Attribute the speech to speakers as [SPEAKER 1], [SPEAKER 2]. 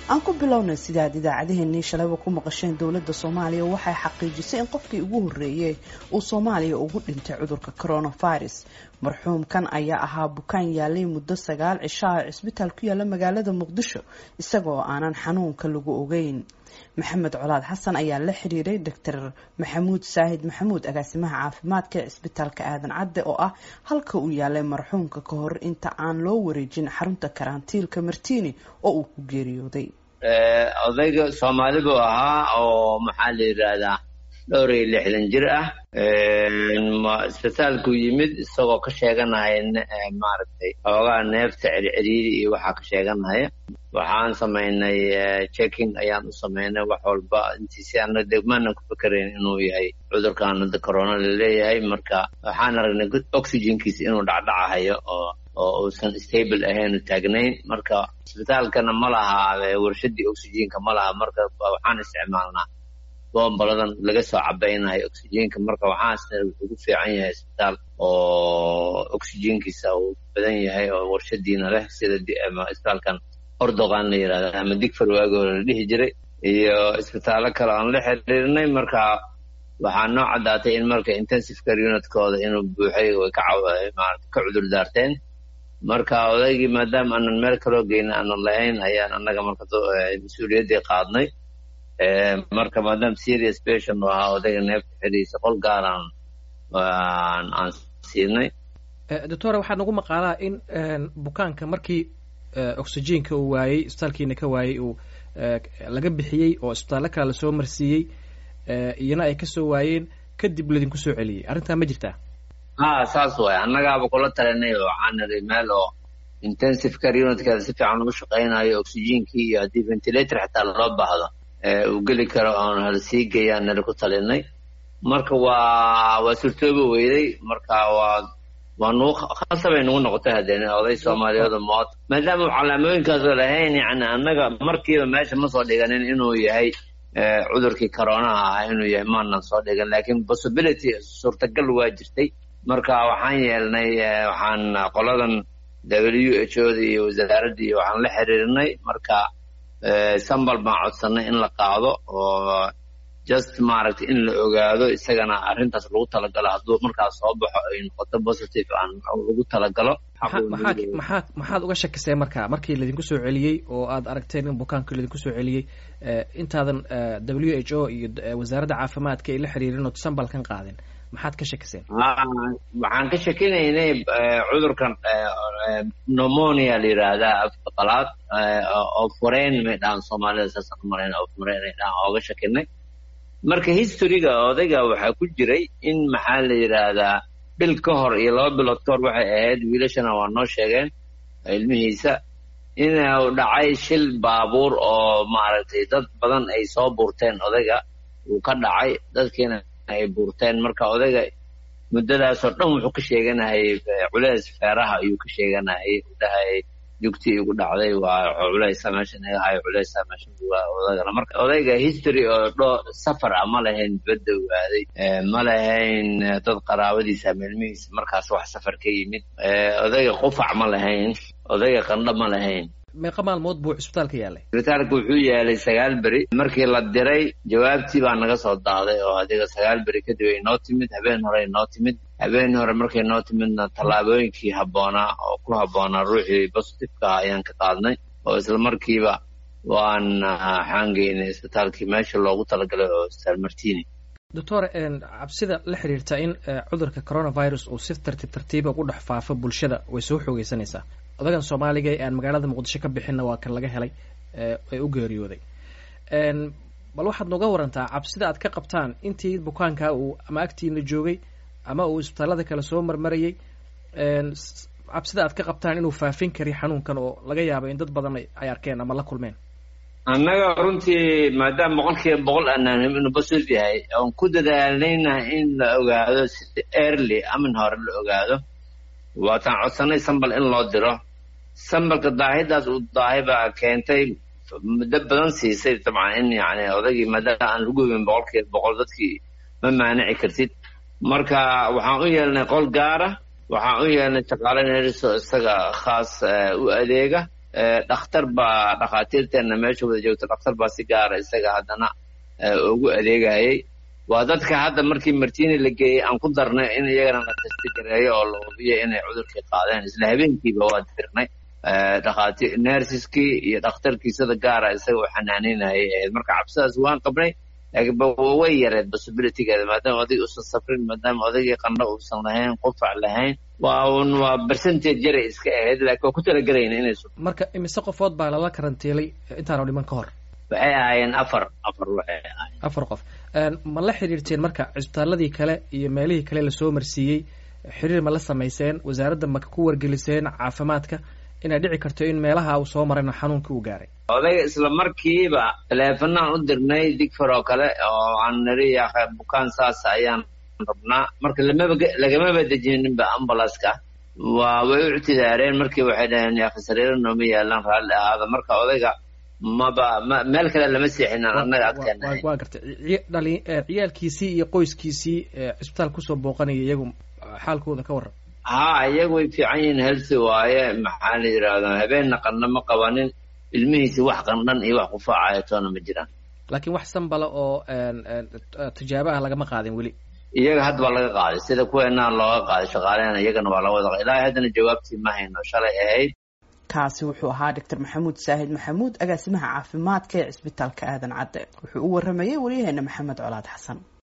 [SPEAKER 1] aan ku bilownay sidaad idaacadeheennii shalayba ku maqasheen dowladda soomaaliya waxay xaqiijisay in qofkii ugu horreeyey uu soomaaliya ugu dhintay cudurka coronavirus marxuumkan ayaa ahaa bukaan yaalay muddo sagaal cishaa cisbitaal ku yaala magaalada muqdisho isagoo aanan xanuunka lagu ogeyn maxamed colaad xasan ayaa la xiriiray doctor maxamuud saahid maxamuud agaasimaha caafimaadka ee cisbitaalka aadan cadde oo ah halka uu yaalay marxuumka ka hor inta aan loo wareejin xarunta karantiilka martini oo uu ku geeriyooday
[SPEAKER 2] odayga soomaali buu ahaa oo maxaa la yidhaahdaa dhowr iyo lixdan jir ah isbitaalkuu yimid isagoo ka sheeganaya maaragtay xoogaa neefta circiriiri iyo waxaa ka sheeganaya waxaan samaynay checking ayaan u samaynay wax walba intiisi ana degmaanan ku fikerayn inuu yahay cudurkan hadda corona laleeyahay marka waxaan aragnay oxygenkiisa inuu dhacdhacahayo oo oo uusan stable ahayn u taagnayn marka isbitaalkana ma laha warshadii oxygenka ma laha marka waxaan isticmaalnaa bombaladan laga soo cabaynayo oxygenka marka waxaasna wuxuu ku fiican yahay isbitaal oo oxygenkiisa uu badan yahay oo warshadiina leh sida isbitaalkan ordoqan la yidhahda ama digfar waagoo la dhihi jiray iyo isbitaallo kale aan la xiriirnay marka waxaa noo caddaatay in marka intensive care unitkooda inuu buuxay way ka ka cudur daarteen marka odaygii maadaama aanan meel kaloo geyna aanan lahayn ayaan annaga marka mas-uuliyaddii qaadnay marka maadaama serious patient u ahaa odayga neefta xidhiisa qol gaaraan aan siinay
[SPEAKER 3] doctora waxaa nagu maqaalaa in bukaanka markii oxygenka uu waayey isbitaalkiina ka waayey uu laga bixiyey oo isbitaallo kale lasoo marsiiyey iyana ay kasoo waayeen kadib ladinku soo celiyey arrintaa ma jirtaa
[SPEAKER 2] ha saas waay annagaaba kula talinay oo waxaan niri meel oo intensive care unitkeeda si fiican ugu shaqaynayo oxygenkii iyo haddii ventilator xitaa loo baahdo uu geli karo oon hala sii geeyaan nala ku talinay marka waa waa surtooba weyday marka waa waa nugu khasabay nagu noqotay haddeen oday soomaaliyeedu mood maadaama u calaamooyinkaasoo lahayn yani annaga markiiba meesha ma soo dhiganin inuu yahay cudurkii coronaha ah inuu yahay maanan soo dhigan laakiin possibility suurtagal waa jirtay marka waxaan yeelnay waxaan qoladan w h o da iyo wasaaradda iyo waxaan la xiriirnay marka sambal baan codsanay in la qaado oo just maaragtay in la ogaado isagana arrintaas lagu talagalo hadduu markaas soo baxo ay noqoto positive aan lagu talagalo
[SPEAKER 3] maxaa maxaad uga shakiseen marka markii laydinku soo celiyey oo aad aragteen in bukaankii laydinku soo celiyey intaadan w h o iyo wasaaradda caafimaadka ay la xiriirin oo sambalkan qaadin maxaad ka shakiseen
[SPEAKER 2] waxaan ka shakinaynay cudurkan pneumonia la yidhaahdaa afka qalaad oo fureen may dhahan soomaalida saasaan umalayn oo fureen ay dhahan ooga shakinay marka historyga odayga waxaa ku jiray in maxaa la yidhaahdaa bil ka hor iyo laba bilood ka hor waxay ahayd wiilashana waa noo sheegeen ilmihiisa inuu dhacay shil baabuur oo maaragtay dad badan ay soo buurteen odayga uu ka dhacay dadkiina ay buurteen marka odayga muddadaasoo dhan wuxuu ka sheeganayay culeys feeraha ayuu ka sheeganayay udhahay jugtii igu dhacday waa culeysa meeshan iga hayo culeysa meeshan odagana marka odayga history oo dho safar ah ma lahayn dibadda waaday ma lahayn dad qaraabadiisa ama ilmihiisa markaas wax safar ka yimid odayga qufac ma lahayn odayga qandho ma lahayn
[SPEAKER 3] meeqa maalmood buu cisbitaalka yaalay
[SPEAKER 2] cisbitaalka wuxuu yaalay sagaal beri markii la diray jawaabtii baa naga soo daaday oo adiga sagaal beri kadib ay noo timid habeen hore ay noo timid habeen hore markay noo timidna tallaabooyinkii habboonaa oo ku habboonaa ruuxii positiveka ayaan ka qaadnay oo isla markiiba waan waxaan geynay isbitaalkii meesha loogu talagalay oo isbitaal martini
[SPEAKER 3] doctor cabsida la xiriirta in cudurka coronavirus uu si tartiib tartiiba ugu dhex faafo bulshada way soo xoogeysanaysaa odagan soomaaliga ee aan magaalada muqdisho ka bixinna waa kan laga helay ee u geeriyooday bal waxaad nooga warantaa cabsida aad ka qabtaan intii bukaanka uu ama agtiina joogay ama uu isbitaallada kale soo marmarayay cabsida aad ka qabtaan inuu faafin kari xanuunkan oo laga yaabo in dad badan ay arkeen ama la kulmeen
[SPEAKER 2] annaga runtii maadaama boqolkiiba boqol aanaan inuu positive yahay oon ku dadaalayna in la ogaado si early amin hore la ogaado waataan codsanay sambal in loo diro sambalka daahidaas uu daahi baa keentay muddo badan siisay dabcan in yani odaygii maadaama aan lagu hubin boqolkiiba boqol dadkii ma maanici kartid marka waxaan u yeelnay qol gaara waxaan u yeelnay shaqaale neeriso isaga khaas u adeega dhakhtar baa dhakhaatiirteenna meesha wada joogta dhakhtar baa si gaara isaga haddana ugu adeegayay waa dadka hadda markii martini la geeyey aan ku darnay in iyagana la testigareeyo oo la hubiyo inay cudurkii qaadeen isla habeenkiiba waa dirnay dhakhaatiir nersiskii iyo dhakhtarkii sida gaara isaga u xanaanaynayay ahayd marka cabsidaas waan qabnay laakiin way yareed possibilitygeeda maadaama odayga uusan safrin maadaama odaygii qandho uusan lahayn qufac lahayn waa un waa percentage yaray iska ahayd laakiin waa ku talagelayna inay
[SPEAKER 3] marka imise qofood baa lala karantiilay intaanu dhiman ka hor
[SPEAKER 2] waxay ahaayeen afar afar waxay ahaayeen
[SPEAKER 3] afar qof ma la xidhiirteen marka cisbitaaladii kale iyo meelihii kale lasoo marsiiyey xiriir ma la samayseen wasaaradda ma ku wargeliseen caafimaadka inay dhici karto in meelaha uu soo marayna xanuunkii uu gaaray
[SPEAKER 2] odayga isla markiiba taleefanaan u dirnay digfar oo kale oo aan niri bukaan saas ayaan rabnaa marka lamaba lagamaba dejininba ambulanska waa way u ictidaareen markii waxay dhaheen yaakhi sariiro nooma yaalaan raalli ahaada marka odayga maba ma meel kale lama seexinin annaga agteena
[SPEAKER 3] waa gartay dhali ciyaalkiisii iyo qoyskiisii cisbitaal kusoo booqanaya iyagu xaalkooda ka warran
[SPEAKER 2] ha iyagu way fiican yihiin helsi waaye maxaa la yidhaahdaa habeenna qandha ma qabanin ilmihiisi wax qandhan iyo wax qufaacaya toona ma jiraan
[SPEAKER 3] laakiin wax sanbala oo tijaabo ah lagama qaadin weli
[SPEAKER 2] iyaga hadda waa laga qaaday sida kuweenaa looga qaaday shaqaalehena iyagana waa laga wada ilaahay haddana jawaabtii ma hayno shalay ahayd
[SPEAKER 1] kaasi wuxuu ahaa doctor maxamuud saahid maxamuud agaasimaha caafimaadka ee cisbitaalka aadan cadde wuxuu u waramayey waryaheena maxamed colaad xasan